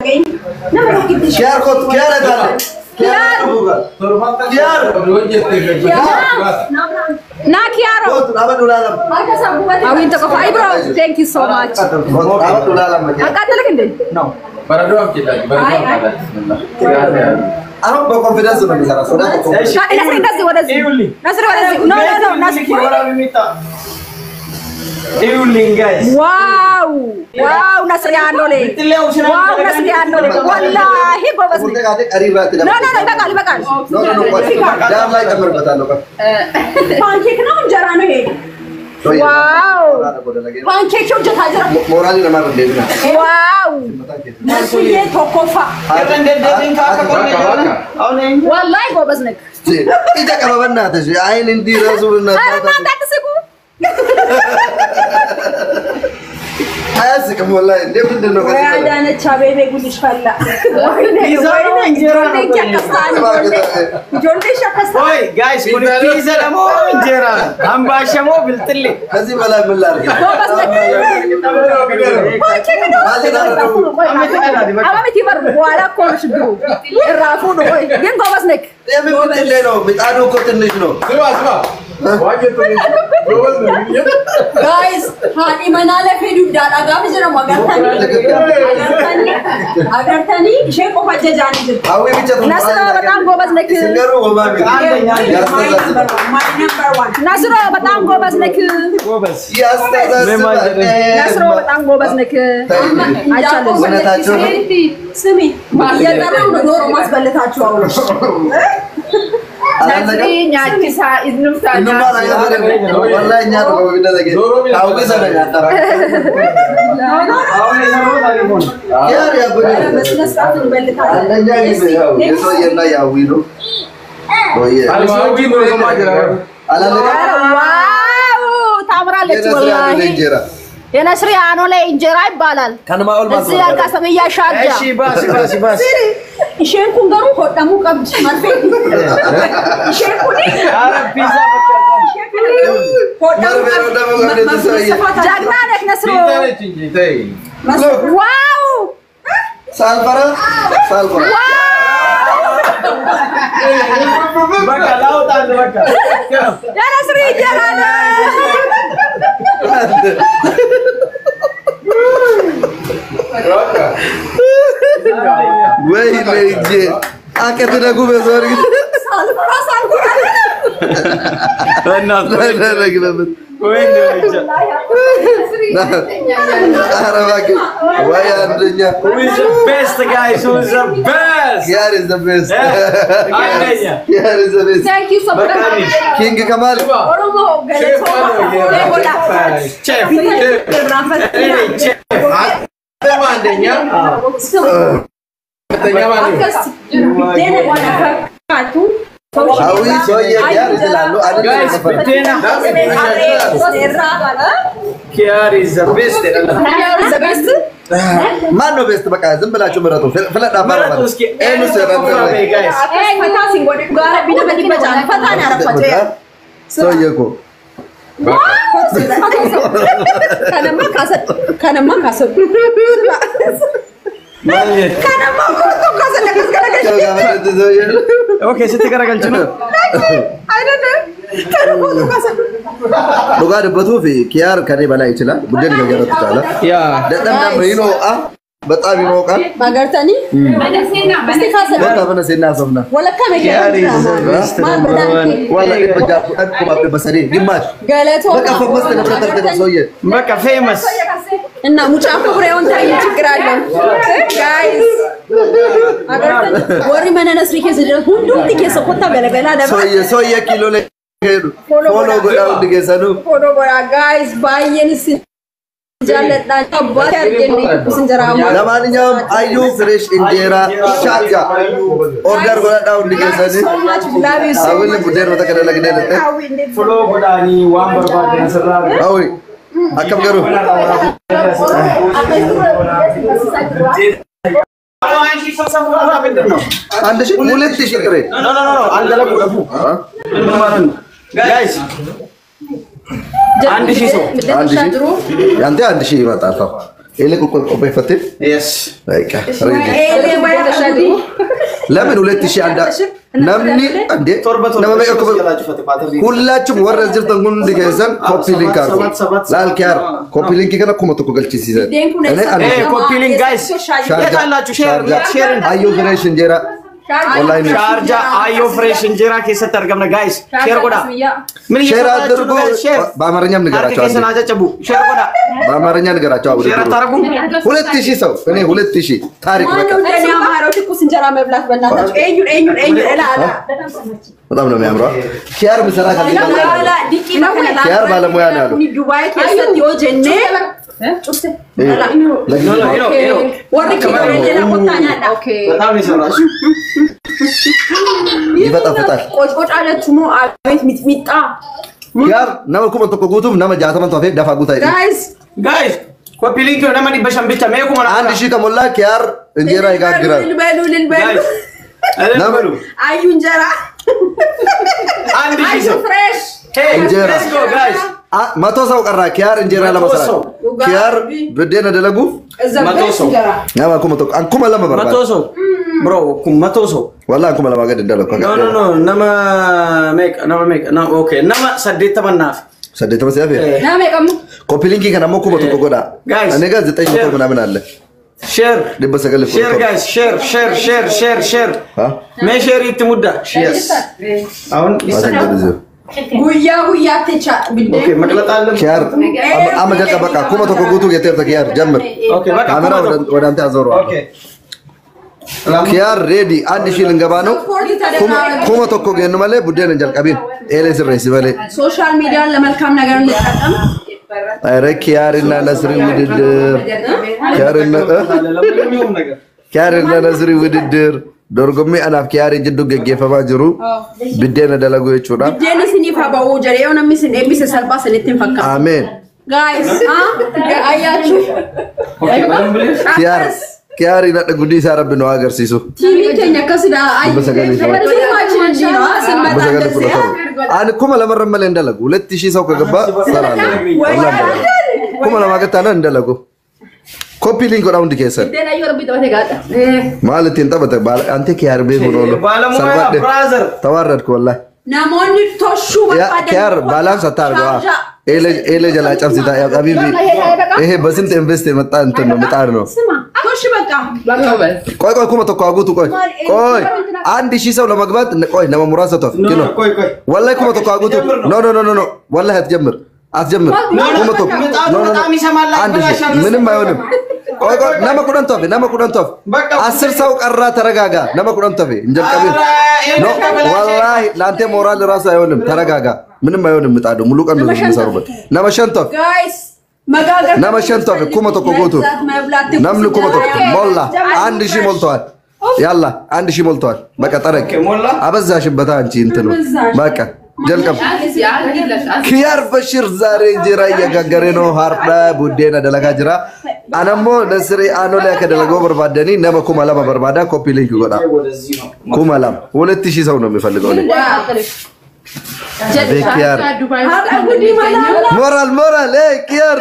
Kiyaar kootu kiyaara taala. Kiyaara dhugaa. Kiyaara. Naa kiyaaro. Kootu dhaabadhu ilaalama. Hawwiin tokko fa'i bro. Thank you so much. Kootu dhaabadhu ilaalama. Akkaatala kinde. Ano ba confidence na bisara soda ko. Nasri እንደዚህ ወደዚህ Nasri ወደዚህ ኖ ኖ ኖ Nasri ዋው ዋው Nasri አኖሌ ዋው Nasri አኖሌ ወላሂ ጎበዝ ነህ። Kurte kaate qariba ati ኖ ኖ ኖ ይበቃል ይበቃል። No no no. Daam ላይ ጨምርበታለሁ። ፓንኬክ ነው እንጀራ ነው ይሄ? ዋው ፓንኬክ ሆጀታ ጅራ Mooraalii namaa dandeenya. ዋው ነስዬ ቶኮፋ ወላሂ ጎበዝ ነህ። Ija qababannaa tashi ayin hindi rasuulina. ኧረ እናንተ አትስቁ። Ayyaasi kam wallahi እንደው ምንድን ነው ከዚህ በላይ? አዳነች አቤቤ ጉድሽ ፈላ። ከዚህ በላይ ምን ላድርግ? አማመት ይበር በኋላ እኮ ነው ችግሩ። እራፉ ነው። ቆይ ግን ጎበዝ ነህ። የምን ምንድን ላይ ነው? ምጣዱ እኮ ትንሽ ነው። Guys, haadhi manaa lafee dugdaadha gaafa jedhamu agartanii agartanii ishee qofa jajaanii jirti. Hawwi bicha tun ነስሮ በጣም ጎበዝ ነህ። Isin garuu homaa miti. Yaastazazziba. My number one. ነስሮ በጣም ጎበዝ ነህ። Yaastazazziba. ነስሮ በጣም ጎበዝ ነህ። አይቻልም። እውነታቸው ነው። ስሚ እየጠራው ነው ዶሮ ማስበልታችሁ አሁን Alallega. Innummaan ayyaana wallahi nyaata qofa bidda dhage. Hawwi sana nyaata. Yaari yaabbii. በስነ ስርዓት እንበልታለን። አንደኛ ጊዜ ያው የሰውዬና ያዊ ነው። ኦዬ አላለጋ ዋው ታምራለች የነስሪ ወላሂ። አንድ እንጀራ የነስሪ አኖ ላይ እንጀራ ይባላል። ከነማ ኦልማ እዚህ ያልቃሰመያ ሻጃ isheen kun garuu hodhamuu qabdi marfee isheen kun hodhamuu Marfee hodhamuu qabdi, qabdi ሰውዬ። ጀግና ነህ ነስሮ። ዋው ሳልፈራ ሳልፈራ የነስሪ እንጀራ ነው። ወይ ለእጄ አቀት ደጉ በሶሪ ሳልፈራ ሳልፈራ ናረግበት ኧረ እባክህ ወይ አንደኛ ያር ኢዝ ዘ ቤስት ያር ኢዝ ዘ ቤስት Thank you so much. ኪንግ ከማል ኦሮሞ ገለቶማ አዊ ሰውዬ ያር ይላሉ ማን ነው ቤስት? በቃ ዝም ብላችሁ ምረጡ። ፍለጣ ምረጡ እስኪ። ኤኑስ ሰውዬ እኮ ከነማ ካሰ ከነማ ኮቶ ካሰለከስ ገለገል ሰውዬ ስትገረገልች ነው አይደለም ከነማ ካሰ dhugaa dubbatuuf kiyaar kanee balaa ይችላል buddeen ገገረቱ ጫላ ያ dadhabnaan ይኖቃ በጣም ይሞቃል ማገርተኒ እስቲ ካሰ በቃ በነሴ እናሰብና ወለካ Kiyaar is the best number one. ዋላ በጃ አቁማ በሰሪ ግማሽ ገለቶ በቃ ፈመስተ ነበር ሰውዬ በቃ ፌመስ እና ሙጫፎ ብሬውን ታይ ችግር አለው ጋይስ አገርተኒ ወሪ መነነስሪ ኬስ ድረስ ሁንዱም ኬስ ኮታ ገለገላ ደባ ሰውዬ ሰውዬ ኪሎ ላይ ሄዱ ፎሎ ጎዳ ውድ ጌሰኑ ፎሎ ጎራ ጋይስ ባየንስ ጃለጣ አባት ያርገኝ ስንጀራ ለማንኛውም አዩ ፍሬሽ እንጀራ ሻጋ ኦርደር ጎዳ ውድ ጌሰኒ አሁን ቡዴን ወተከደለ ግደለተ ፍሎ ጎዳኒ ዋን በርባደን ስራ አዊ አከም ገሩ አንድ ሺህ ሁለት ሺህ ጥሬ ጋይስ አንድ ሺህ ሰው አንድ ሺህ ያንተ አንድ ሺህ ይመጣል ተው Eelee qopheeffattee? Yes. Baqqa, ready. Eelee wayyaa ለምን ሁለት ሺህ አንድ namni እንዴ Torba torba nama meeqa ishee kophee- jalaa cufate baatarii. ሁላችሁም warra as jirtan hundi keessan koppii linkii Sabat, argu sabat, sabat. laal kiyaar koppii linkii kana kuma tokko galchisiisan Biddeen kun Ani- eessa ani- Eh, copy link, guys. Shaarja. Yaalaችሁ, share, share. ayyuu fireesh injeera Wallahi ni- ሻርጃ አዮ ፍሬሽ እንጀራ keessatti argamna guys. Share godha. ምን ሼር እየሰራችሁ አድርጉ ነው guys? Share. በአማርኛም Harka ንገራቸው keessan አንዴ አጨብጭቡ። Share godha. በአማርኛ ንገራቸው አውደ Share አታረጉም? ሁለት ሺህ ሰው እኔ ሁለት ሺህ ታሪክ በቃ ማነው እንደኔ አማረው ትኩስ እንጀራ መብላት በእናታችሁ ኤዩን ኤዩን ኤዩን እላላ በጣም ነው የሚያምረው ኪያር ምሰራ ከዚህ ጋር እላላ ዲቂ መከላ ኪያር ባለሙያ ነው ያለው ዱባይ keessatti yoo jenne cufte No, no, no, no. warri kiireedha kottaa nyaadha በጣም ነው የሰራችሁ። ይፈጠፍጣል ቆጭቆጭ አለችው ሞ አቤት ሚጥሚጣ ኪያር nama kuma tokko guutuuf nama jaataman hafee dafaa guutaa jedhe ጋይስ Guys, copy link nama dhibba shan bicha mee kuma አንድ ሺህ ከሞላ ኪያር እንጀራ ይጋግራል ልበሉ ልበሉ Guys, nama አዩ እንጀራ አንድ ሺህ አዩ ሰው ፍሬሽ Hey, እንጀራ። let's go guys. Ah, መቶ ሰው ቀራ ኪያር እንጀራ መቶ ለመስራት ሰው። ኪያር ብዴን ደለጉ እዛ መቶ ፍሬሽ ሰው። እንጀራ nama kuma tokko an kuma lama መቶ barbaada ሰው bro kun መቶ ሰው wallah an kuma lama gadi dalagu no no no nama meeqa nama meeqa na okay nama saddeettamannaaf saddeetama si hafe ናሜ ቀሙ koppilinkii kana ammoo kuma tokko godha Guys. ani gaa zexanyi Share. tokko ምናምን አለ share dhibba sagalii fudha share torba. guys share share share share share Ha? mee share itti mudda yes አሁን Asin jedhu ziyo. ጉያ ጉያቴ ቻ ብዴ okay መቅለጥ አለ kiyaar amma- amma jalqaba bakka kuma tokko guutuu jetteerta kiyaar jammir okay በቃ ካሜራ kuma ወደ- ወደ አንተ አዞረዋለሁ okay kiyaar reedi አንድ ሺህ ልንገባ ነው kuma kuma tokko geennu malee buddeen hin jalqabin eelee sirreessi malee ሶሻል ሚዲያን ለመልካም ነገር እንጠቀም ኧረ kiyaarina nasri ውድድር kiyaarina ለማንኛውም ነገር kiyaarina nasri ውድድር dorgommii anaaf kiyaarii jidduu geggeeffamaa jiru biddeena dalaguu jechuudha ብዴን ስኒፋ በው ጀሬ የሆነ ሚስን ኤቢስ ሰልባ ስንትን ፈካ ameen ጋይስ አያችሁ okay በደንብ ላይ kiyaar kiyaarii nadha guddii isaa rabbi nu haa agarsiisu ቲቪ ኬኛ ከስዳ አይ Dhibba sagalii fi tokko. ፊልማችን እንጂ ነው ስንመጣ Dhibba sagalii እንደዚህ fudha torba. Ani kuma lamarra malee hin dalagu. Huletti ishii sau kagabba saraan Wallaan dalagu. Kuma lamaa gattaana hin dalagu. Koppii liin godhaa hundi keessan. ብዴን አዩ ረቢ ተበቴ ጋጣ Maal ittiin taphata? Baala- Anti kiyaar beekun oolu. ባለሙያ Salphadhe. ብራዘር Tawaarradku wallahi. namoonni toshuu Kiyaar baalaansa taa argaa. Eelee jalaa cabsita. Habibi. Ehe basinta invest መጣ እንትን ነው ምጣድ ነው። ስማ ቶሽ በቃ ቆይ ቆይ kuma tokko haguutu ቆይ ቆይ አንድ ሺህ ሰው ለመግባት ቆይ nama muraasa tof no kino no ቆይ ቆይ wallahi kuma tokko haguutu no no no no no wallahi atጀምር atጀምር No, no, kuma tokko ምጣዱ no no no በጣም ይሰማል፣ አንድ ሺህ ያበላሻል። ምንም አይሆንም ቆይ ቆይ nama kudhan tof nama kudhan tof በቃ አስር ሰው ቀራ ተረጋጋ nama kudhan tof እንጀልቀቢን ኧረ፣ ይሄ no ተበላሸ። wallahi ለአንተ ሞራል ራሱ አይሆንም ተረጋጋ ምንም አይሆንም ምጣዱ ሙሉ ቀን ነው የሚሰሩበት nama shan tof ጋይስ መጋገር nama shan tof kuma tokko guutu namni kuma tokko molla አንድ ሺህ ሞልተዋል ያላ አንድ ሺህ ሞልተዋል በቃ ጠረቅ Okay, ሞላ። አበዛሽበታ አንቺ እንትኑ አበዛሽ። በቃ ጀልቀም ኪያር በሽር ዛሬ እንጀራ እየጋገረ ነው ሀርዳ ቡዴና ደለጋ ጅራ አነሞ ነስሬ አኖሊያ ከደለገው በርባደኒ ነመ ኩማ ለማ በርባዳ ኮፒ ሊንክ ጎዳ ወደዚህ ነው ኩማ ላም ሁለት ሺህ ሰው ነው የሚፈልገው እኔ። አቤት ኪያር ሞራል ሞራል እ ኪያር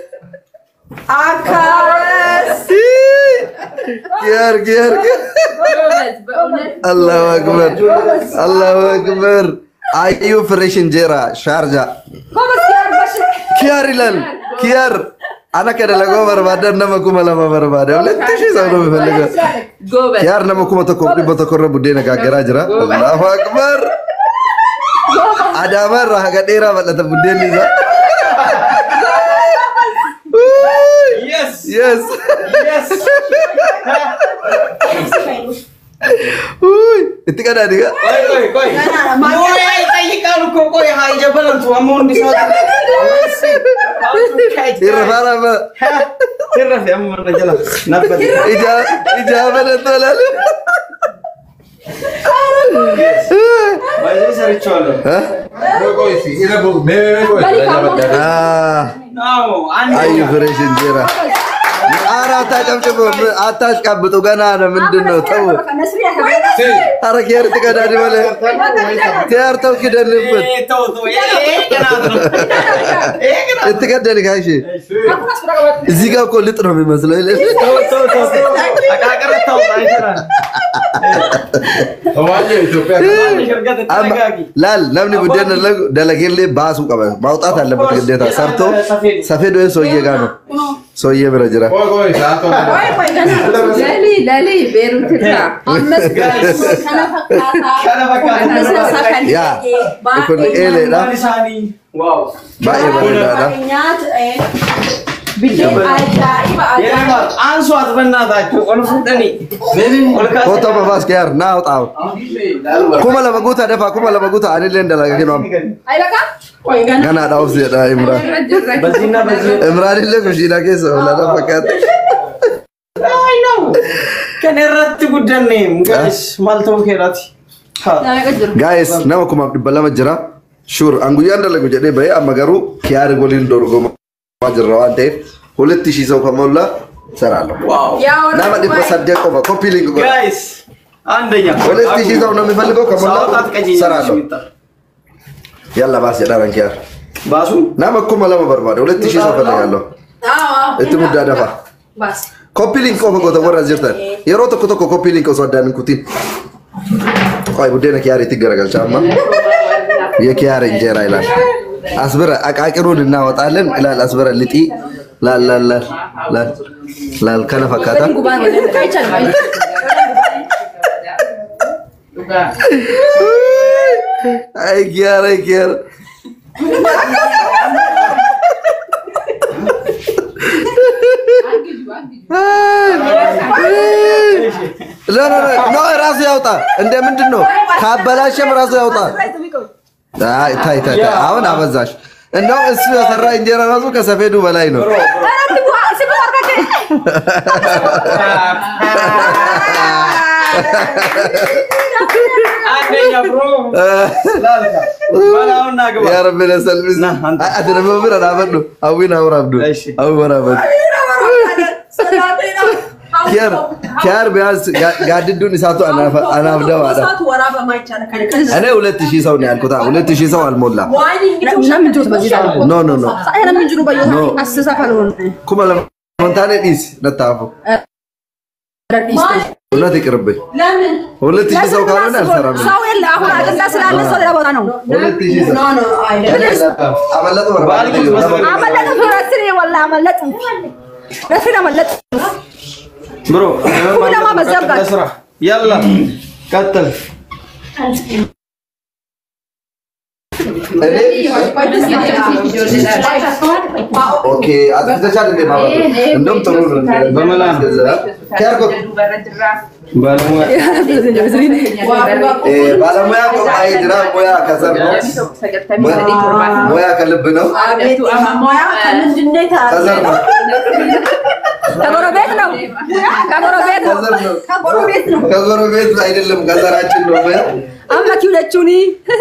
አካረስ ኪያር ኪያር ኪያር አላሁ አክበር አላሁ አክበር አዩ ፍሬሽ እንጀራ ሻርጃ ኪያር ይላል ኪያር አና ከደለገው በርባዳ ነመ ኩማ ለማ በርባዳ ሁለት ሺህ ሰው ነው የሚፈልገው ኪያር ነመ ኩማ tokko dhibba tokkorra buddeena gaaggaraa jira allahu akbar adaama irraa haga dheeraa bal'ata buddeenni isaa yes yes yes Uy, itti qadaadi ga ቆይ ቆይ ቆይ ሙያ ይጠይቃሉ እኮ ቆይ ሀይ ጀበለንቱ አሁን እንዲሰጥ irra faara ትረፍ ያመረ ጀላ ነበር ija ija bal'ata laale ባይዘ ሰርቼዋለሁ ah አዎ አንድ ayu fresh injera ኧረ አታጨብጭቡ፣ አታሽቃብጡ። ገና ነው። ምንድን ነው? ተው። ኧረ ኬር ትቀዳድ በለ ኬር ተው ክደንበት እትቀደን ካሽ እዚህ ጋር እኮ ልጥ ነው የሚመስለው። ላል namni buddeen dalageellee baasuu qaba ማውጣት አለበት ግዴታ ሰርቶ ሰፌድ ወይ ሰውዬ ጋር ነው ሰውዬ bira jira ለሊ ለሊ ቤሩት irraa ammas yaa kun eeleedha baay'ee bareedaadha አንሷት በእናታችሁ ኦል ፍጠኒ foto babaas keer naa ውጣው kuma lama guutaa dafa kuma lama guutaa anillee dalaga kinoom አይበቃም ganaadha obseedha imraan በዚህና በዚህ imraanillee kushiina keessa oolana fakkaate kan irratti guddanne gaas maal ta'uu keeraati gaayis nama kumaaf dhibba lama jira shuur an guyyaan dalagu jedhee bahee amma garuu kiyaari waliin dorgomaa jirra waan ta'eef ሁለት ሺህ ሰው ከሞላ እሰራለሁ ያው nama dhibba saddeet qofa koppii liinki godha ጋይስ አንደኛ ሁለት ሺህ ሰው ነው የሚፈልገው ከሞላ ሳውጣት ቀኝ እሰራለሁ ያላ ባስ jedhaan kiyaar ባሱ nama kuma lama barbaade ሁለት ሺህ ሰው ፈልጋለሁ itti muddaa dafa ባስ koppii liinki qofa goota warra as jirtan yeroo tokko tokko koppii liinki osoo addaan hin kutin qoy buddeena kiyaariitti garagalcha amma የኪያር እንጀራ ይላል። አስብረ አቃቂሩን እናወጣለን ይላል። አስብረ ልጢ ላል ላል ላል ላል ላል ከነ ፈካታ አይ ኪያር አይ ኪያር ኖ ኖ ኖ ራሱ ያውጣ። እንደ ምንድን ነው ካበላሸም ራሱ ያውጣ። አይ ታይ ታይ ታይ፣ አሁን አበዛሽ። እንደው እሱ የሰራ እንጀራ ራሱ ከሰፌዱ በላይ ነው። አንደኛ ብሮ ባላውና ግባ ያ ረቢ ለሰልምስ ና፣ አንተ። አድረመ ብረ ናበዱ አዊን አውራብዱ እሺ። አዊ ወራበዱ ኪያር ኪያር ቢያንስ ጋ- ጋድዱን እሳቱ አናፈ- አናብደው አለ። እኔ ሁለት ሺህ ሰው ነው ያልኩት። አዎ፣ ሁለት ሺህ ሰው አልሞላ። ኖ ኖ ኖ ኖ ኩመ ለመንታኔ ዲስ ነታፉ እውነት ይቅርብኝ። ሁለት ሺህ ሰው ካልሆነ አልሰራም። ሰው የለ አሁን አጀንዳ ስላለ ሰው ሌላ ቦታ ነው። ሁለት ሺህ ሰው አመለጡ ባልኩት መሰረት አመለጡ ረስሪ ወላ አመለጡ ረስሪ አመለጡ ብሮ ሁለማ በዛም ጋር ለስራ ያላ ቀጥል እኔ ኦኬ አጥፍተሻል እንዴ ማለት ነው። እንደውም ጥሩ ነው። በመላ ነው። ኪያር ኮ ባለሙያ Eh, ባለሙያ ቆጣይ ድራ ሙያ ከዘር ነው። ሙያ ከልብ ነው። ከዘር ነው። ከጎረቤት ነው ከጎረቤት ነው ከዘር ነው። ከጎረቤት ነው ከጎረቤት አይደለም ከዘራችን ነው። ሙያ አምላክ ይውለችውኒ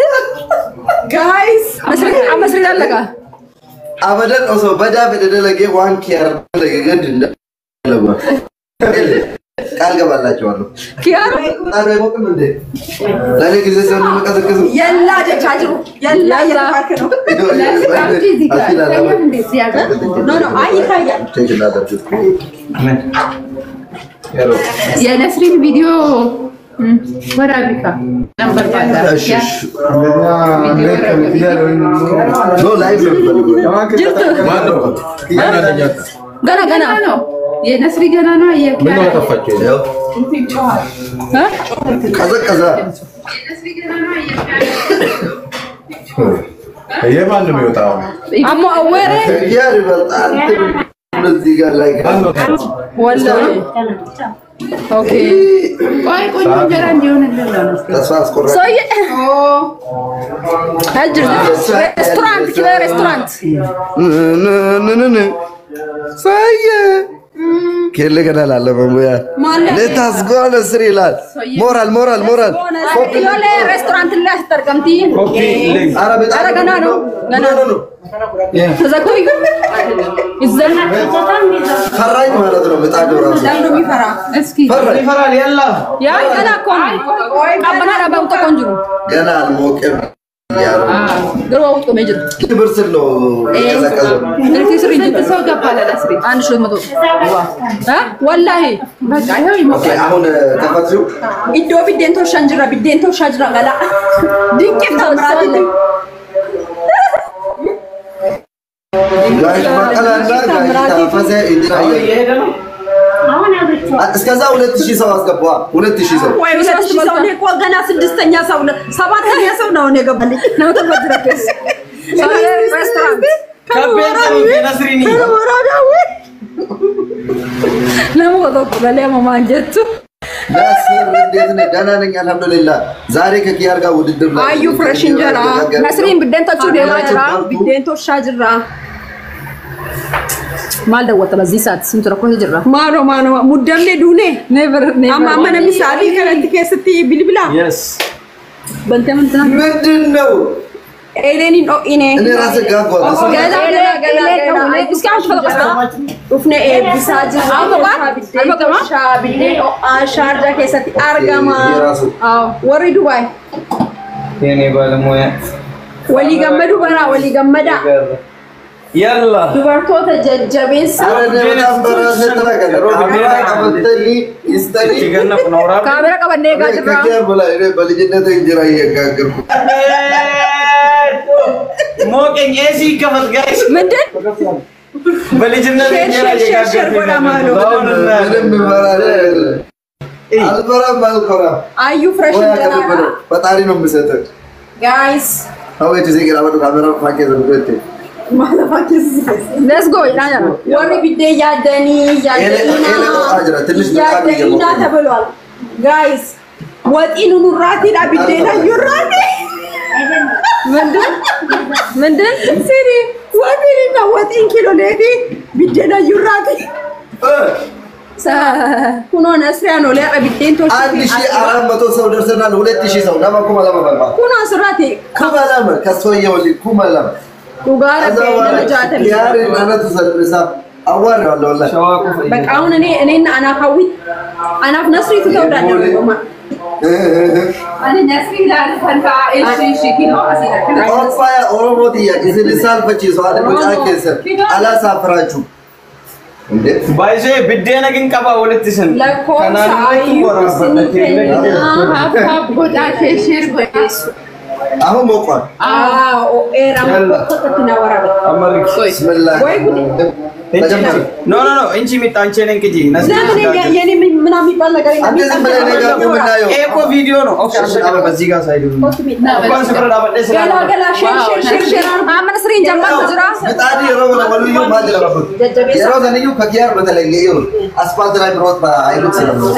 ጋይስ መስሪ አለቃ አበደን ኦሶ በዳ በደደለጌ ዋን ኪያር ደለጌ ገድ እንደለባ ቃል ገባላቸዋለሁ። ኪያር ጣዶ አይሞቅም እንዴ? ለእኔ ጊዜ ሲሆን የሚቀዘቅዝ የላ ጀቻ ጅሩ የላ እየተባልክ ነው። ኖ ኖ አይ ይታያል። የነስሪን ቪዲዮ ወራቢካ ነበር ገና ገና ነው የነስሪ ገና ነው የኪያ ቀዘቀዘ። የማን ነው የሚወጣው? አሞ አወረ ኪያር ይበልጣል። እዚህ ጋር ላይ ወላ ኦኬ ቆይ ቆንጆ እንጀራ እንዲሆንልን ነው ተስፋ አስቆራጭ ሰውዬ አጅር ሬስቶራንት ኪበ ሬስቶራንት ንንንን ሳየ ኬሌ ገና ላለ መሙያ ማለት ሌታስ ጎ ነስሪ ይላል። ሞራል ሞራል ሞራል ዮሌ ሬስቶራንት ላይ አስጠርቀምቲ ኧረ በጣም ኧረ ገና ነው ገና ኖ፣ ኖ፣ ኖ። ተዘግቶ ይዘን ፈራኝ ማለት ነው። ምጣዱ ራሱ ለምዶ የሚፈራ እስኪ ፈራኝ። ይፈራል የላ ያ ገና እኮ ነው ቀበና ዳባውጦ ቆንጅሩ ገና አልሞቀም እያሉ ግሮ ውጡ ሜጅር ክብር ስል ነው የቀዘቀዘው። ኤሌክትሪክ ስንት ሰው ገባ ለነስሪ? አንድ ሺህ መቶ እ ወላሂ በቃ ይኸው ኦኬ፣ ይሞቃል። አሁን ከፈትሽው ኢዶ ቢዴን ቶሻ እንጅራ ቢዴን ቶሻ ጅራ ገላ ድንቄም ተምራት ጋሽ በቀለና ጋሽ ታፈሰ እንዲራየ እየሄደ ነው እስከዛ ሁለት ሺህ ሰው አስገባ። ሁለት ሺህ ሰው ወይ ሁለት ሺህ ሰው እኔ እኮ ገና ስድስተኛ ሰው ነ- ሰባተኛ ሰው ነው እኔ ገባልኝ ነው ተፈድረከስ ሬስቶራንት ከቤት ነስሪኒ ለሞ ወጣ ለለማ ማንጀቱ ናስር እንዴት ነህ? ደህና ነኝ አልሐምዱሊላህ። ዛሬ ከኪያር ጋር ውድድር ላይ አዩ ፍሬሽ እንጀራ መስሪን ቢዴን ቶቹ ደማ ጅራ ቢዴን ቶሻ ጅራ ማል ደወተ በዚህ ሰዓት ስንት ረኮ ጅራ ማኖ ማኖ ሙደምኔ ዱኔ ኔቨር ኔቨር አማ መነ ሚሳሊ ከረንት ከስቲ ቢልብላ የስ በንተ ምንትና ምንድን ነው? ኤሌኒን ኦኢኔ እኔ ራሴ ጋጓ ገላ ገላ ገላ ገላ እስኪ አንቺ ፈለቀስታ ኡፍነ ኤቢሳ ጅራ አልበቃማ ቢዴ ሻርጃ ከሰቲ አርጋማ የራሱ አዎ ወሪ ዱባይ የኔ ባለሙያ ወሊ ገመዱ በራ ወሊ ገመዳ የላ dubartoota jajjabeessa ኧረ እኔ በጣም በራሴ ተናገረ። ካሜራ ቀበተሊ ይስጠኒ ሲገነፍ ነውራ kaamera qabannee eegaa jirra ከኪያር በላይ እኔ በልጅነት እንጀራ እየጋገርኩ ሞቀኝ ኤሲ ይከፈት ጋይስ ምንድን በልጅነት እንጀራ እየጋገርኩ ምንም ምፈራ ነገር የለም። አልፈራም አልኮራም። አዩ ፍሬሽ ወይ እንጀራ አቀብበለው ፈጣሪ ነው የምሰጠው። ጋይስ አወጭ ዜግራ ወደ ካሜራ ፋኬ ዘርገቴ ሌትስ ጎ ይላል ወሪ ቢዴ ያደኒ ያደኒና ኤሌ ቆጣ ጅራ ትንሽ በጣም ያደኒና እየሞቀ ነው። ተብሏል ጋይስ ወጢኑ ኑራቲዳ ቢዴና ዩራቲ ምንድን ምንድን ሲሪ ወጢንና ወጢን ኪሎ ሌዲ ቢዴና ዩራቲ ኩኖ ነስሪያ ነው ሊያቀ ቢዴን ቶሽ አንድ ሺህ አራት መቶ ሰው ደርሰናል። ሁለት ሺህ ሰው ለማ ኩማ ለማ በልባ ኩኖ ስራቲ ኩማ ለማ ከሶየ ወሊ ኩማ ለማ ዱጋራ ከዛ በኋላ ጃተል ኪያር እናነቱ ሰርሳ አዋርዋለሁ ወላሂ በቃ አሁን እኔ እኔና አናፋዊት አናፍ ነስሪ ትተውዳለሁ Ani nasri ilaali kan ta'a eeshi ishii kinoo asii dhaqqina. Qophaya Oromootiyya isin saalfachiisu haati mucaa keessan alaa saafaraachuu. ባይዜ ብዴነ ግን ቀባ ወለት ስን lakkoofsa ayyuu isinii kenna Haaf godhaa ishee ishee godheessu. አሁን ሞቋል። oo'eera tokkotti na waraabata አመሪክ ብስምላህ ወይ ጉድ ተጀመረ። ኖ ኖ ኖ እንቺ ሚጣንቼን እንቅጂ ለምን የኔ- የኔ ምን- ምናምን የሚባል ነገር የለም። አንተ ዝም ብለህ እኔ ጋር ቁም እናየው። ኤኮ ቪዲዮ ነው ኦኬ አሸቀረ በዚህ ጋር ሳይዱ እንኳን ስፍራ ዳበደ ገላ ገላ ሼር ሼር ሼር ሼር አመነ ስሪን ጀማል ጅራ ምጣድ yeroo wala waluyyuu maal jedhama kun Jajjabeessa. yeroo saniyyuu ka kiyaar batalee yeroo asfaalti ላይ ብሮት አይሉት ስለምን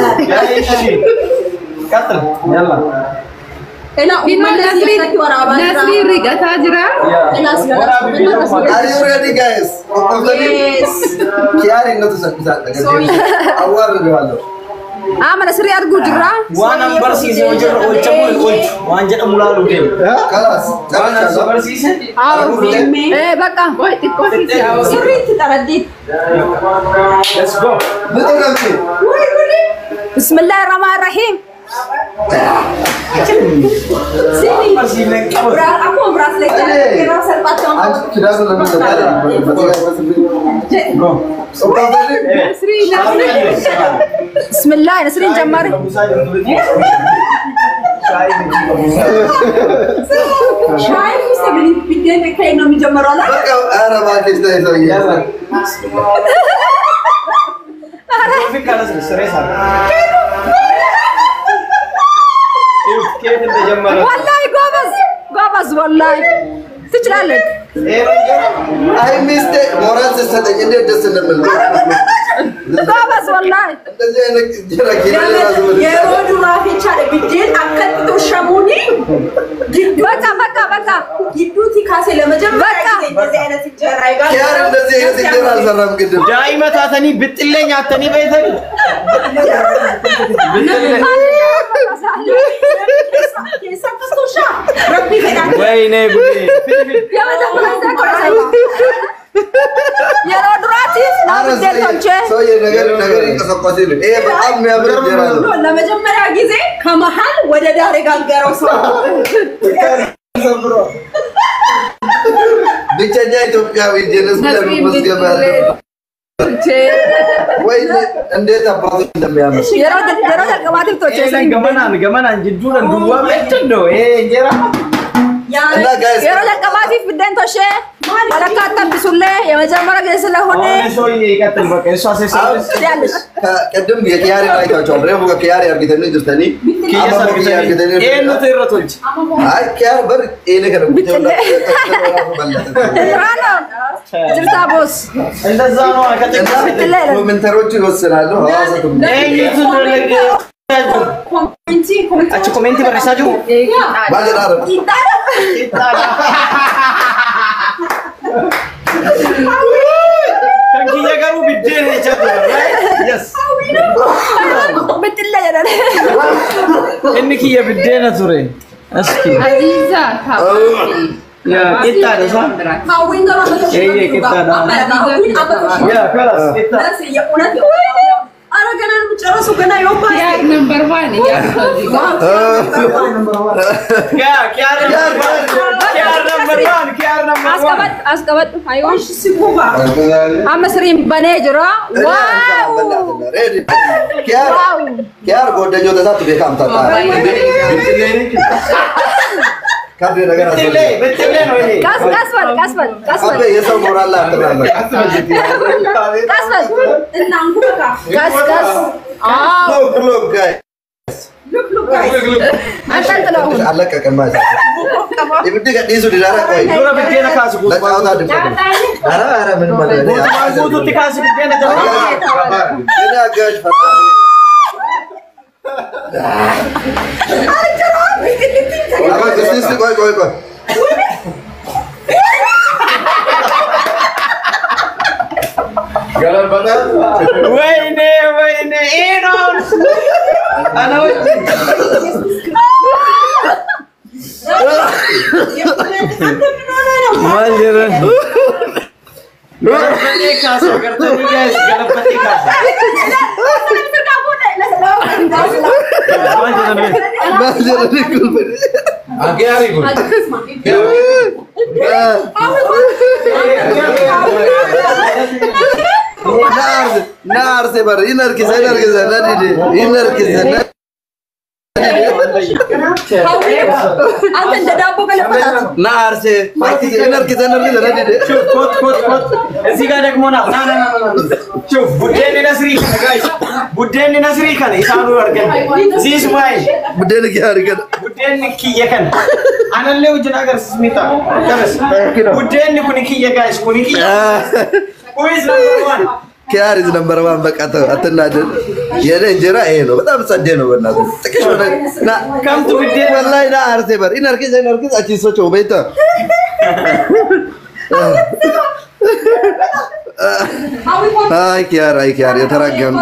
ቀጥል ያላ ኤላ Kinoo ኡመት nasri ለዚህ ወራባ nasri rigataa jira. Are you ready guys? ቆቆፍተኒ Yes. kiyaar innatu salphisaa dhagartee awwaarreዋለሁ አመነ ስሪ አድርጉ ጅራ ዋን አንበርሲise hojirra oolchamu hin oolchu waan jedhamu laalu deemu ከላስ waan as ጨርሻለሁ barsiise ኤ በቃ Qoy xiqqoo sitti yaa'u. ስሪት ጠረዲት let's go ብጡ ነምቲ ብስምላህ ረህማን ረሂም barsiifne qabatu akkuma biraas leekkana yeroo salphaatti አንቺ ኪዳኑ ለምን ሰጣለ go ቆቆፍተኒ Nasri nasri. ብስምላህ ነስሪን ጀማሪ ሻይ ውስጥ ቢደን ከይ ነው የሚጀምረው አላ በቃ ኧረ እባክሽ ተይ ሰውዬ ወላሂ ጎበዝ ጎበዝ ወላሂ ትችላለች አይ ሚስቴ ሞራል ስትሰጠኝ እንዴት ደስ እንደምል ጎበዝ ወላሂ እንደዚህ አይነት እንጀራ ኪሎ ራሱ Yeroo duraaf jechaadha biddeen akkatti toshamuuni በቃ በቃ በቃ gidduutti kaasee ለመጀመሪያ ጊዜ እንደዚህ አይነት እንጀራ ኪያር እንደዚህ አይነት እንጀራ አልሰራም ቅድም ዳኢማ ታተኒ ብጥሌ ኛተኒ በይተኒ keessatti toshaa rabbii fedhaa ወይኔ ጉዴ yeroo duraatiif naa biddeen tolchee ሰውዬ ነገር ነገር ይንቀሳቀስ ይል ይሄ በጣም የሚያምር እንጀራ ነው። ለመጀመሪያ ጊዜ ከመሀል ወደ ዳር የጋገረው ሰው ብቸኛ ኢትዮጵያዊ ጀነስ ለመመስገብ ያለ ወይ እንዴት አባቱ እንደሚያምር yeroo yeroo jalqabaatiif tolchee ገመናን ገመናን ጅዱን ዱዋ ቤትን ነው ይሄ እንጀራ እና ጋይስ yeroo jalqabaatiif biddeen tolchee walakkaa attabbisuullee የመጀመሪያ ጊዜ ስለሆነ አሁን ሰውዬ ይቀጥል በቃ እሷ ሴሰስ ያለሽ ቅድም የኪያሪ አይታችኋል። ሬፉ ከኪያሪ አርጊተኒ ጅርተኒ ኪየ ሰርግተኒ ይሄን ነው ትረቶች አይ ኪያር በር ኤሌ ከነ ራኖ ጅርታ ቦስ እንደዛ ነው አከተካ ኮሜንተሮቹ ይወስናሉ። ሐዋሳ ቱም ኤኝቱ ደረገ ኮሜንቲ አቺ ኮሜንቲ በረሳ ጅሩ ባለዳረ ከንኪየ ገሩ ቢዴን ሄቻቱ የስ ብትለ jedhan inni kiyya biddeena ture aski Aziza, yaa qixxaadha isaa ሀዊን ገባ Eeyyee, qixxaadha. yaa kalas qixxaa የእውነት ኧረ ገና ነው የምጨረሱ ገና የወባ Yar number one, yar yaa kiyaar nambar kiyaar nambar waan kiyaar nambar waan አስቀበጥ አስቀበጥ አይሆን ሲጉባ አመስሪም በኔ ጅራ ዋው ኪያር ጎደኞ ተሳቱ ቤካም ታጣ ካርድ ነገር ብትሌ ብትሌ ነው ይሄ ቀስ ቀስ በል ቀስ በል ቀስ አበ በል የሰው ሞራል ላይ አትራመድ። ቀስ በል እናንኩ በቃ ቀስ ቀስ አዎ ሎክ ሎክ ጋይስ ሉክ ሉክ ጋይስ አንጠልጥለው አሁን አለቀቀማ ibiddi gadhiisu didaara qoy dura biddeena kaasi ለጫወታ ድምፅ ኧረ ኧረ ምንም አለ guutumaan guutuutti kaasi biddeena jalqaba እኔ አጋዥ ፈጣሪ ቆይ እስቲ እስቲ ቆይ ቆይ ቆይ ወይኔ ወይኔ ይሄ ነው አና ማል ጀረ ገለበቴ ካሳ ገርተኒ ጋይስ ገለበቴ ካሳ ማል ጀረ ማጀረኒ ኩልበኒ ናርስ ናርስ በር ይነርኪሰ ይነርኪሰ ነዲዲ ይነርኪሰ አንተ እንደ ዳቦ ገለበጣት ናርሴ ይነርኪሰ ነርኪሰ ነዲዲ ሹፍ ኮት ኮት ኮት እዚህ ጋር ደግሞ ና ና ና ና ና ሹፍ ቡዴን ነስሪ ከነ ጋይስ ቡዴን ነስሪ ከነ ኢሳኑ አርገን ዚስ ማይ ቡዴን ኪያሪ ገደ ቡዴን ኪየ ከነ አነሌ ውጅን አገር ስሚታ ከበስ ቡዴን ኩኒ ኪየ ጋይስ ኩኒ ኪየ ኩይዝ ነምበር ዋን ኪያር ኢዝ ነምበር ዋን በቃ ተው አትናደድ የኔ እንጀራ ይሄ ነው በጣም ጸዴ ነው በእናትህ ጥቅሽ ሆነ ና ከምቱ ቡዴን ወላሂ ና አርሴ በር ይነርኪሰ ይነርኪሰ አቺ ሶቾ ቤተ አይ ኪያር አይ ኪያር የተራገም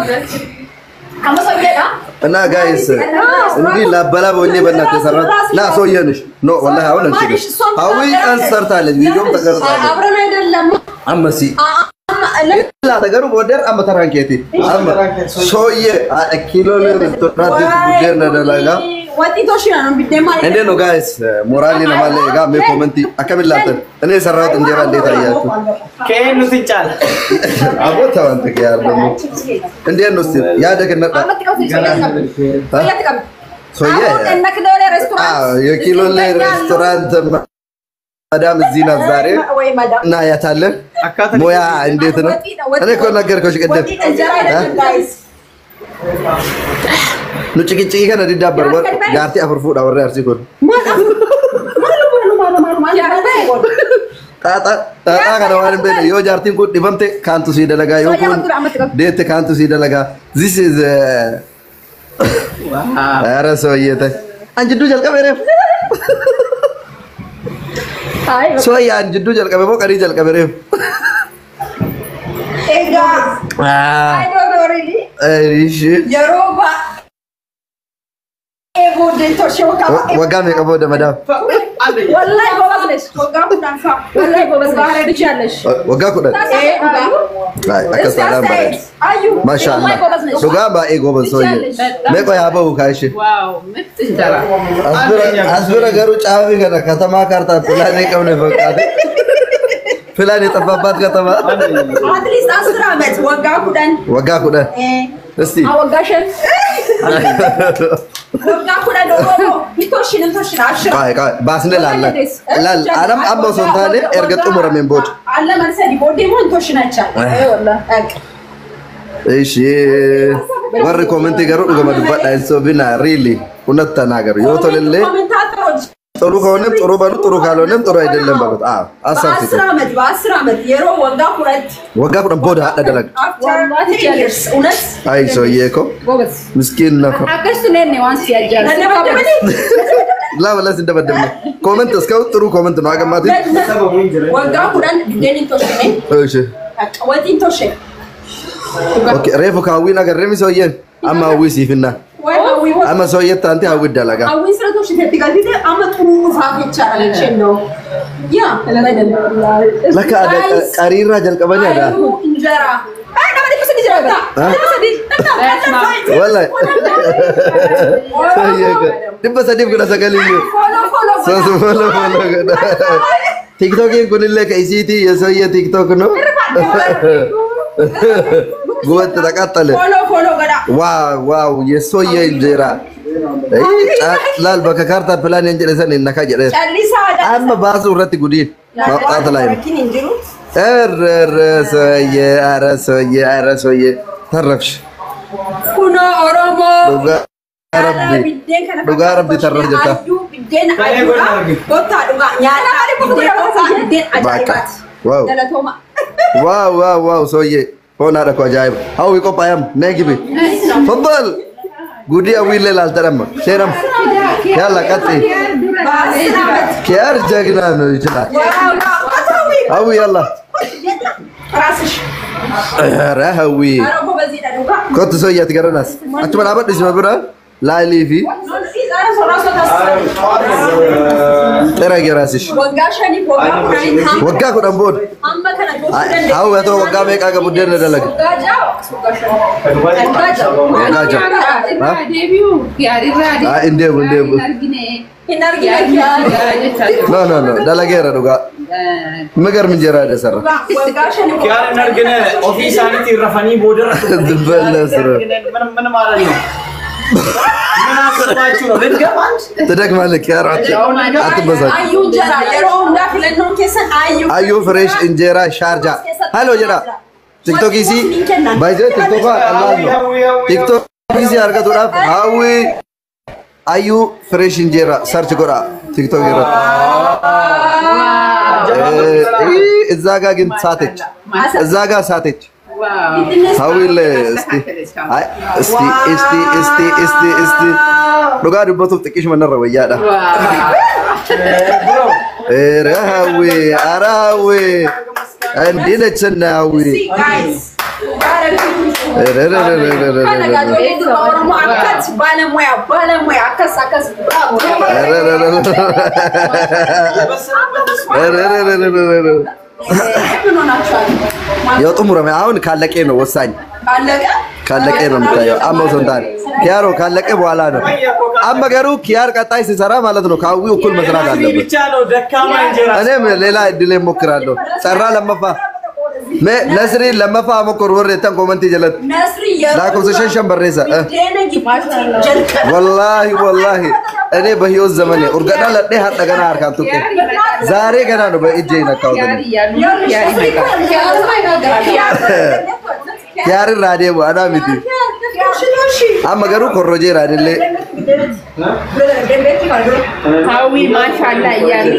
እና ጋይስ እንዲህ ላበላብ ሆኜ በእናትህ የሰራት ና ሰውዬንሽ ኖ ወላሂ አሁን አንችልም ሀዊ ቀን ሰርታለች ቪዲዮም ተቀርጻለች አብረን አይደለም አመሲ ላ ተገሩ ቦደር አመ ተራንኬቲ አመ ሶየ ኪሎ ሬስቶራንት ቡዴር ነደላጋ ወጢቶሽ ነው ቢደማ እንዴት ነው ጋይስ ሞራሊ ነማለ ጋ ሜ ኮመንቲ አከብላተን እኔ የሰራሁት እንጀራ እንዴት አያችሁ ከኑ ትጫል አቦ ተዋንተ ያር ደግሞ እንዴት ነው እስቲ ያደግነት ሶየ አዎ የኪሎ ላይ ሬስቶራንት ማዳም እዚህ ናት ዛሬ እናያታለን ሙያ እንዴት ነው እኔ እኮ ነገርኩሽ ቅድም nu cikicciki kana diddaabbar jaartii afur fuudha warri arsii kun Xaaxaa xaaxaa kana waan hin beekne yoo jaartiin kun dhibamte kaantu sii dalagaa yoo Soyyaa kun gurgura ammatti qabu. deette kaantu sii dalagaa. This is Ara sooyyee ta'e. An jidduu jalqabe reef. Hai, Sooyyaa an jidduu jalqabe moo qarii jalqabe reef. Egaa Ah, I don't know really. eh, ishee. Yeroo baay'ee booddeen torshee waggaa baay'ee Waggaa meeqa booda madaam? wallahi ጎበዝ ነሽ። waggaa kudhan fa'a. wallahi ጎበዝ ነሽ። ትችያለሽ። Waggaa kudhan. Eh, dhugaa. Ay, Akkas taadhaan bareeda. Ayyuu. Maashaallah. Wallahi ጎበዝ ነሽ። Dhugaa baay'ee goban sooyyee. Meeqa yaa bahu kaa ishee. ዋው ምርጥ እንጀራ As bira- as bira garuu caafii kana katamaa kaartaa filaan hin qabne fakkaate. Filaan የጠፋባት ከተማ At least asir ዓመት waggaa kudhan. waggaa kudhan. Eh, እስቲ አወጋሽን waggaa kudhan Oromoo hin torshin hin torshin ashira. Qaay qaay baasnee laalla. Laal anam amma osoo hin taane erga xumurameen booda. Alla marsadi booddee immoo hin torshinachaa. Ishee warri koomentii garuu dhugama dubbadha hin soobinaa riili kunatti tanaa garuu yoo tolellee ኮሜንታተሮች ጥሩ ከሆነም ጥሩ በሉ ጥሩ ካልሆነም ጥሩ አይደለም በሉት። አዎ አሳብቲ በአስር ዓመት በአስር ዓመት yeroo waggaa ሁለት ወጋ ቁደም ቦዳ ሀደ ደለግ after three years እውነት አይ ሰውዬ እኮ ጎበዝ ምስኪን ነፈ አከስቱ ነን ዋንስ ያጃል ተደበደበኔ ላበለስ እንደበደብ ነው ኮመንት እስካሁን ጥሩ ኮመንት ነው አገማት waggaa kudhan biddeen hin torshine እሺ waxiin torshe ኦኬ ሬፉ ካዊን አገረሚ ሰውዬን አማ ሀዊ ሲፍና አማ ሰውዬ ታንቲ ሀዊ ደለጋ hawwiin sira torshiteetti galtite amma xuruu isaaf jechaadha jecheen ነው yaa ለካ አደ ቀሪራ ጀልቀበኒ አዳ Ayyuu injera nama dhibba sadi jira dhibba sadi ወላይ ድበ ሰዲፍ ጉዳ ሰገልዩ follow follow ሶስ ፎሎ ፎሎ ገዳ ቲክቶኪን ኩንሌ ከኢሲቲ የሰውዬ ቲክቶክ ነው ጉበት ተቃጠለ follow follow godha ዋው ዋው የሶየ እንጀራ ላል በከካርታ ፕላን እንጀለሰን እነካ ጀደ callisaa አመ ባሱ ረት ጉዲን ማውጣት ላይ ነው rakkin hin jiru ኧረ ሰውዬ ኧረ ሰውዬ ኧረ ሰውዬ ተረፍሽ kunoo oromoo ዱጋ ረቢ Dhugaa rabbi tarra jirta. Biddeen Baay'ee godha argi. Kottaa dhugaa nyaata biddeen qotaa biddeen ajaa'ibaati. ዋው Galatooma. ዋው ዋው ዋው ሰውዬ ሆና ደኮ አጃይብ ሀዊ ቆጳያም ነይ ግቢ ፈበል ጉዲ አዊሌ ላልተደመ ሼረም ያላ ቀጥ Baasii dhaabatti. ኪያር ጀግና ነው ይችላል Waaw qotaa ሀዊ ያላ Raasish. ኧረ ሀዊ Araboo baziidha dhugaa. ኮት ሰውዬ አትገረናስ አችመን አበድ ሲመ ብራ ላሊ ፊ Ara soraasoo taasisan. ጥረ ገራሲሽ Waggaa shaniif waggaa kudhaniin hamma ወጋ ኩደን ቦድ hamma kana gochuu dandeenya. ሀዊ አቶ ወጋ ሜቃ ገቡደን ደለግ Waggaa ja'a waggaa shanii. Waggaa ja'a. ወጋ ጃ irraa deebi'u yaadirraa አይ እንዴቡ እንዴቡ argine Hin argine. ኖ ኖ ኖ ደለጌረ ዱጋ ምገርም እንጀራ ደሰራ Waggaa shaniif Kiyaan hin argine ofii isaaniitiin rafanii boodarra Dubballees dura. ምን ማለት ነው? ምን አሰባችሁ ነው? ልትገባል? ትደግማለህ ኪያር አትበሳጭ Ayyuu jara yeroo hundaa filannoon keessan ayyuu. አዩ ፍሬሽ እንጀራ ሻርጃ ሃሎ ጀራ ቲክቶክ ሲ ባይዘ ቲክቶክ ቀላል ነው ቲክቶክ ሲ አርገቱዳፍ ሀዊ አዩ ፍሬሽ እንጀራ ሰርች ጎዳ ቲክቶክ ይረ እዛ ጋ ግን ሳተች እዛ ጋ ሳተች ሀዊል እስቲ አይ እስቲ እስቲ እስቲ እስቲ እስቲ ዱጋ ዱበቱ ጥቂሽ መነረ ወያዳ ኧረ ሀዊ ኧረ ሀዊ እንዲህ ነች እና ሀዊ Guys. ኧረረረረረረ Kana gaajoolee durba Oromoo akkas baalamuyaa baalamuyaa akkas akkas bravo. ምን ሆናችኋል? ያው ጥሙረም አሁን ካለቀ ነው ወሳኝ ካለቀ ካለቀ ነው የምታየው። አማው ሰንታን ኪያሮ ካለቀ በኋላ ነው። አማ ገሩ ኪያር ቀጣይ ሲሰራ ማለት ነው ከአዊ እኩል መስራት አለበት። ብቻ ነው ደካማ እንጀራ እኔም ሌላ እድል ሞክራለሁ። ጸራ ለመፋ ሜ ነስሪ ለመፋ ሞክር ወሬ ተን ኮመንት ጀለት ነስሪ ላኮም ሰሸን በሬሰ እ ዴነ ጊባቲ ጀልቀ ወላሂ ወላሂ እኔ በህይወት ዘመኔ ኡርገዳ ለዴ ሀደ ገና አርካን ቱቄ ዛሬ ገና ነው በእጄ ነካው yaari yaadu ኪያር ራዴ ዋዳ ሚቲ አማ ገሩ ኮሮጄ ራዴሌ ሀዊ ማሻላ እያሉ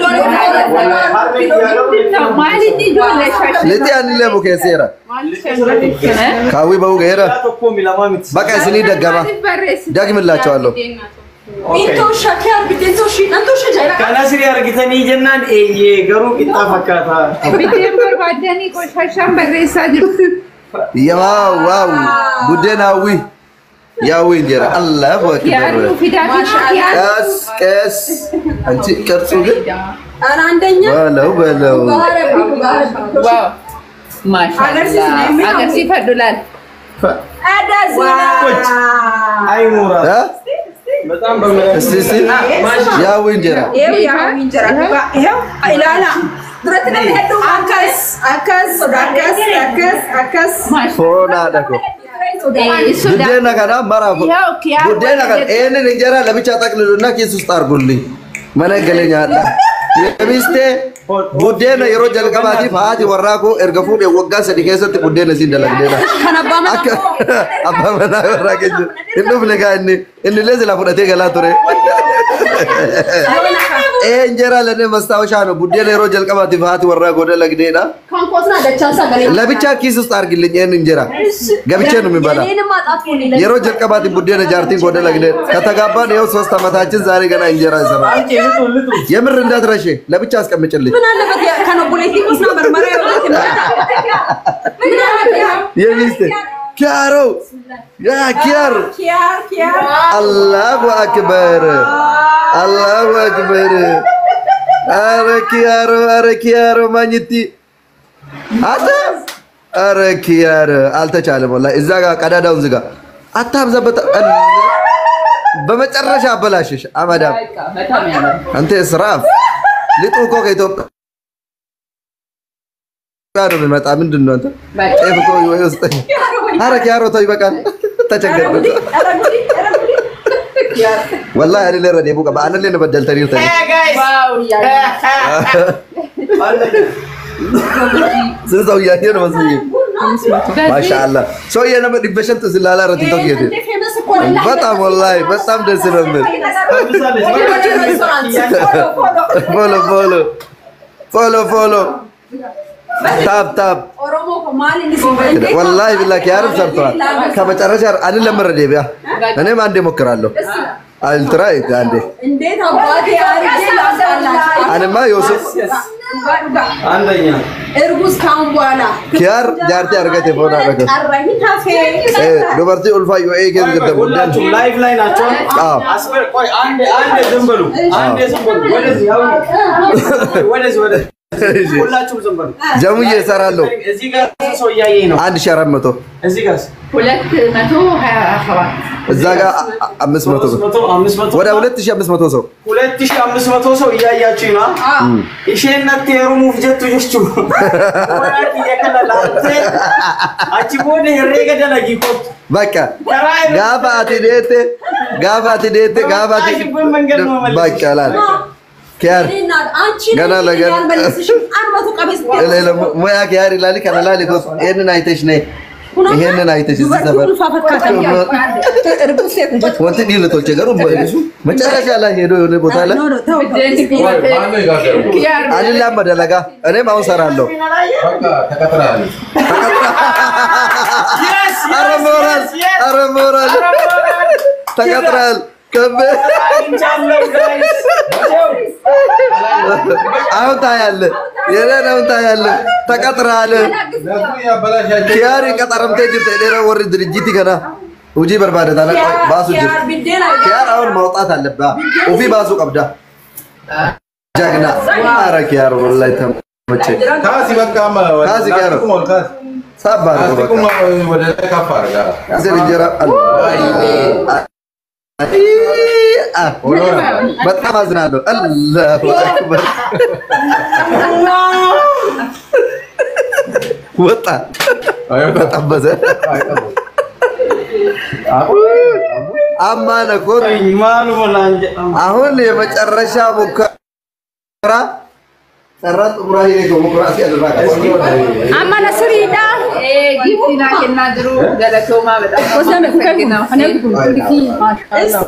ማለት ጆለሻሽ ልቲ አንለ ሙኬሴራ ካዊ በው ገራ tokko mi lama miti. በቃ ስኒ ደገማ ደግምላቸዋለሁ Intoo shakkii argitee too shi nan too shajaa'ila. Kan asirrii argitanii jennaan eeyyee garuu qixxaa fakkaata. biddeen barbaadanii qoshashaan barreessaa jirtu. ዋው ዋው ቡዴን አዊ ያዊ እንጀራ አላሁ Yaaduu አክበር fidaa fidaa ቀስ ቀስ አንቺ ቅርጹ ግን Ana አንደኛ በለው በለው Waaw. Maashaallah. Agarsiifadhu laal. Koch. Ay muura. እ? በጣም በምረ- እስቲ እስቲ ያዊ እንጀራ Eewu yaa injira dhugaa. Eewu ilaala. Duratti namni hedduu akkas akkas akkas akkas akkas. ፎና ደኮ ቡዴና ከና መራፉ ቡዴና ከና ይህንን እንጀራ ለብቻ ጠቅልሉና ኪስ ውስጥ አርጉልኝ መነገለኛ አለ የሚስቴ ቡዴና የሮ ጀልቀባቲፍ haati warraa koo erga fuudhee waggaa sadi keessatti buddeena siin dalagdeedha. Kan abbaa manaa Akka koo. abbaa manaa warraa keessa hin dhufne kaa inni inni illee sila fudhatee galaa ture. Ee injeraa lennee mastaawashaa no buddeena yeroo jalqabaatiif haati warraa koo dalagdeedha. Kan koosnaa dachaan sagalee. ለብቻ ኪስ ውስጥ አርግልኝ ይህን እንጀራ ገብቼ ነው የሚበላ። Yeneeni maaxaafuun የሮ ጀልቀባት ቡዴነ ጃርቲን ጎደ ለግደ ከተጋባን ይኸው ሶስት ዓመታችን ዛሬ ገና እንጀራ ይሰራል። Anche ልጡ ልጡ. የምር እንዳትረሼ ለብቻ አስቀምጭልኝ። ምን አለበት ያ- kan obboleettii kuusnaa marmaraa yoo taate ምን አለበት ያ? የሚስት ኪያሮ ያ ኪያር Kiyaar kiyaar. አላሁ አክበር አላሁ አክበር። አረ ኪያሮ አረ ኪያሮ ማኝቲ አተ አረ ኪያር አልተቻለም። ወላሂ እዛ ጋር ቀዳዳውን ዝጋ። አታብዛበት። በመጨረሻ አበላሽሽ አመዳም በጣም ያምራል። አንተ እስራፍ ልጡ እኮ ከኢትዮጵያ ነው የሚመጣ። ምንድን ነው አንተ ጤፍ እኮ ወይ ውስጥ ኧረ ኪያሮ ተው ይበቃል። ተቸገርኩ ወላሂ እኔ ለረዴ ቡቃ በአነ ላይ በደልተኒ ተኒ Hey guys. ዋው እያሉ ስንት ሰው እያየ ነው መስዬ ማሻአላ ሰውዬ ነበር ዲበሸንት ስላላ ረቲ ተውየት በጣም ወላሂ በጣም ደስ ነው የምል ፎሎ ፎሎ ፎሎ ፎሎ ታፕ ታፕ Oromoo ko maali inni siin fayyade? ወላሂ ቢላ ኪያርም ሰርተዋል። ከመጨረሻ አንን ለመረዴ ቢያ እኔም አንዴ ሞክራለሁ። አልትራ አንዴ እንዴት አባቴ አርጌ ላምጣላችሁ? አንማ ዮሱፍ Dhugaa dhugaa. አንደኛ Ergus kaa'uun በኋላ ኪያር ጃርቲ አርገቴ ፎና ረገ ቀረኝ ታፌ ዱበርቲ ኡልፋ ዮኤ ኬዝ ገደ ሁላችሁም ላይቭ ላይ ናቸው። አዎ አስበር ቆይ አንዴ አንዴ ዝም በሉ። አንዴ ዝም በሉ። ወደዚህ ያው ወደዚህ ወደዚህ ሁላችሁም ዝም በሉ። ጀሙዬ እሰራለሁ። እዚህ ጋር ሰው እያየኝ ነው። አንድ ሺህ አራት መቶ እዚህ ጋር ሁለት መቶ ሀያ ሰባት እዛ ጋር አ- አምስት መቶ ሰው መቶ አምስት መቶ ወደ ሁለት ሺህ አምስት መቶ ሰው ሁለት ሺህ አምስት መቶ ሰው እያያችሁኝ ነው። isheen natti heerumuuf jettu jechuudha. Warraa kiyya kana laaltee achi booda herreega dalagii kottu. በቃ Karaa irratti ጋፋ አቲ ዴቴ ጋፋ አቲ ዴቴ ጋፋ አቲ በቃ ላል ኪያር አንቺ ገና ለገና- አልመልስሽም አንመቱ ቀቤስ ሙያ ኪያር ይላል ከነላል ኮስ ይሄንን አይተሽ ነይ ይሄንን አይተሽ እዚህ ሰፈር እርጉዝ ሴት ነች። ወንት ዲል ቶቼ ገሩ መጨረሻ ላይ ሄዶ የሆነ ቦታ ላይ ኖ ኖ ተው ኪያር አልላም በደለጋ እኔም አሁን ሰራለሁ። Yes, አረ yes, ሞራል yes, yes. አረ ሞራል ተቀጥራል ከበ አግኝቻለሁ guys. አሁን ታያለ የኔን አሁን ታያለ ተቀጥራል ኪያሪ ቀጠረምቴ ጅርተ ዴረ ወሪ ድርጅቲ ከና ውጂ በርባደ ታለ ባሱ ጅር ኪያር ቢዴን አይ ኪያር አሁን ማውጣት አለብህ ኡፊ ባሱ ቀብዳ ጀግና አረ ኪያር ወላሂ ተመቸ Kasi magkama. Kasi, Kero. Kasi. ሳባ Kasi ነው kung በቃ wala na kaparga. እዚህ እንጀራ በጣም አዝናለሁ። አላሁ አክበር ወጣ ተጠበሰ። አማነ እኮ Maaluma naan jedhamu. አሁን የመጨረሻ ሙከራ Carraa xumuraa hidhee koo mukuraa asii asirraa qaba. Amma nasriidha. Giftii naa kennaa jiru galatoomaa bedha. Osame kukakina. Maashallah.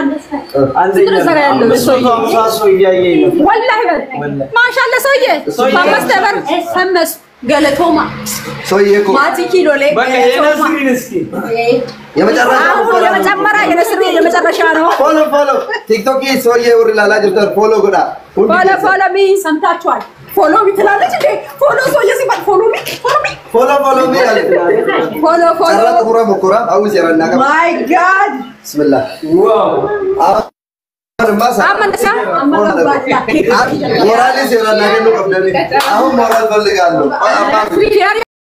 ወላሂ በል ማሻአላ ሰውዬ አምስት በር ፈመስ ገለቶማ Soyyee koo ማቲ ኪሎ ላይ ገለቶማ የመጨረሻ አሁን የመጨመሪያ የነስሪ የመጨረሻ ነው። ፎሎ ፎሎ ቲክቶክii soyyee warri ilaalaa jirtan ፎሎ godhaa. Hundi ፎሎ keessan. ፎሎ ሚ ሰምታችኋል። ፎሎ ሚ ትላለች እንዴ? ፎሎ ሰውዬ ሲባል ፎሎ ሚ ፎሎ ሚ Follow, follow me. ፎሎ ፎሎ Carraa xumuraa mukuraa hawwisi yerannaa qaba. My God. Bismillah. Ammas አመነሳ moraalis yerannaa kennuu qabdani. Ahun moraal falligaallu. ፊያሪ